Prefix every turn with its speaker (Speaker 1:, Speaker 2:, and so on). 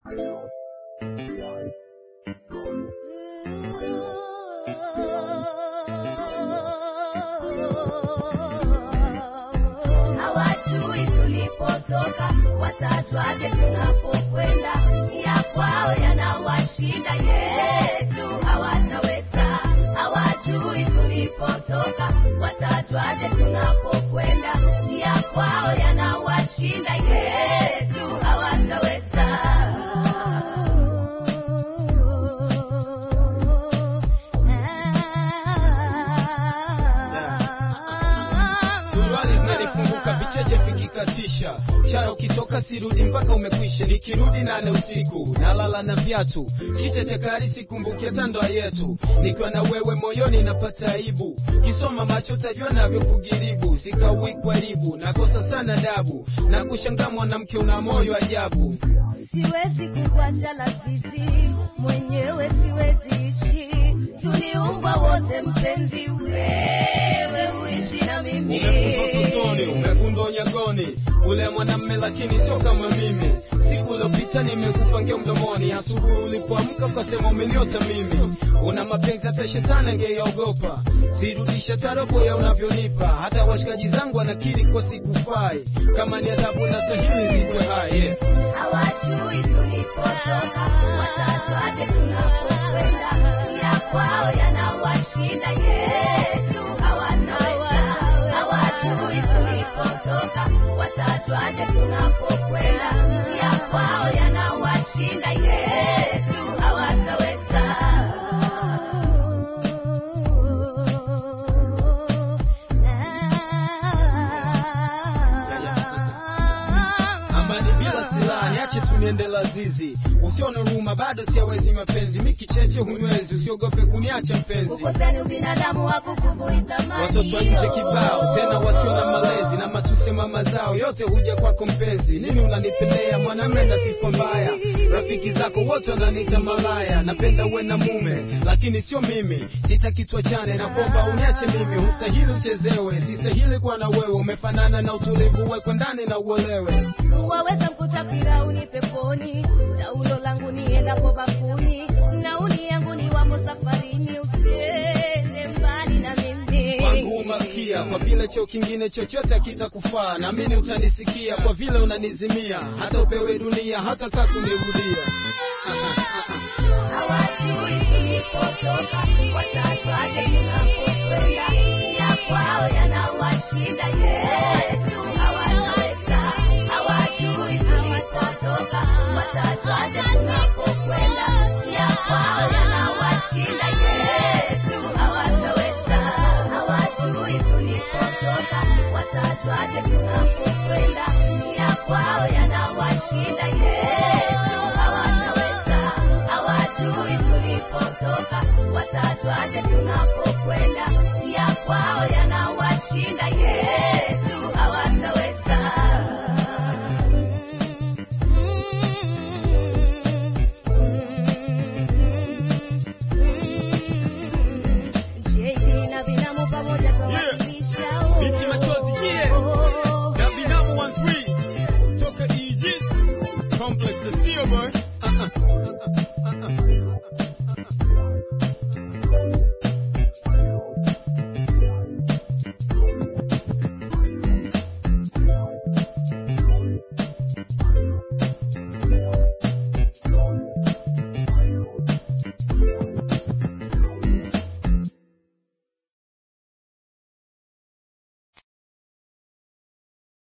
Speaker 1: hawajui tulipotoka, watajwaje tunapokwenda? Ya kwao yanawashinda, yetu hawataweza. Hawajui tulipotoka, watajwaje tunapokwenda? Ya kwao yanawashinda, yetu hawataweza.
Speaker 2: suruali zinanifunguka vicheche vikikatisha mshara ukitoka sirudi mpaka umekwisha nikirudi nane usiku nalala na viatu chiche chakari sikumbuki hata ndoa yetu nikiwa na wewe moyoni napata aibu kisoma macho tajua navyo kugiribu sikawi kwaribu nakosa sana dabu na kushangaa mwanamke una moyo ajabu
Speaker 1: siwezi kukuacha lazizi mwenyewe siwezi ishi tuliumbwa wote mpenzi wewe uishi na mimi
Speaker 2: umefundwa utotoni umefundwa unyagoni ule mwanamme lakini sio kama mimi siku uliopita nimekupangia mdomoni asubuhi ulipoamka ukasema umeniota mimi una mapenzi hata shetani angeyaogopa sirudisha tarobo ya unavyonipa hata washikaji zangu wanakiri kwa sikufai kama ni adhabu na stahili zikwe hai yeah.
Speaker 1: hawajui tulipotoka watajwaje tunapokwenda ya kwao yanawashinda yetu hawataweza hawajui tulipotoka watajwaje tunapokwenda ya kwao yanawashinda yetu hawataweza
Speaker 2: amani bila silaha niache tu niende lazizi usione huruma bado siawezi mapenzi mikicheche hunywezi usiogope kuniacha mpenzi
Speaker 1: ukoseni ubinadamu hakukuvui thamani
Speaker 2: watoto wa nje kibao tena wasio na malezi na matusi mama zao yote huja kwako mpenzi nini unanipendea mwanamme na sifa mbaya rafiki zako wote wananiita malaya napenda uwe na mume lakini sio mimi sitaki tuachane na kwamba uniache mimi hustahili uchezewe sistahili kuwa na wewe umefanana na utulivu wekwe ndani na uolewe
Speaker 1: waweza mkuta firauni peponi taulo langu niendapo bafuni nauli yangu ni wapo safarini usiende mbali na mimi
Speaker 2: wangu malkia kwa vile cheo kingine chochote kitakufaa naamini utanisikia kwa vile unanizimia hata upewe dunia hata kaa kunirudia
Speaker 1: hawajui tulipotoka watajwaje tunapokwenda ya kwao yanawashinda yetu hawataweza hawajui tulipotoka watajwaje tunapokwenda ya kwao yanawashinda yetu hawataweza hawajui tulipotoka watajwaje tunapokwenda ya kwao yanawashinda yetu hawataweza hawajui tulipotoka watajwaje tunapokwenda ya kwao yanawashinda yetu hawataweza JD na binamu pamoja twawakilisha
Speaker 2: Biti machozi, yeah. na binamu 13 toka Aegis complex ya Sio boy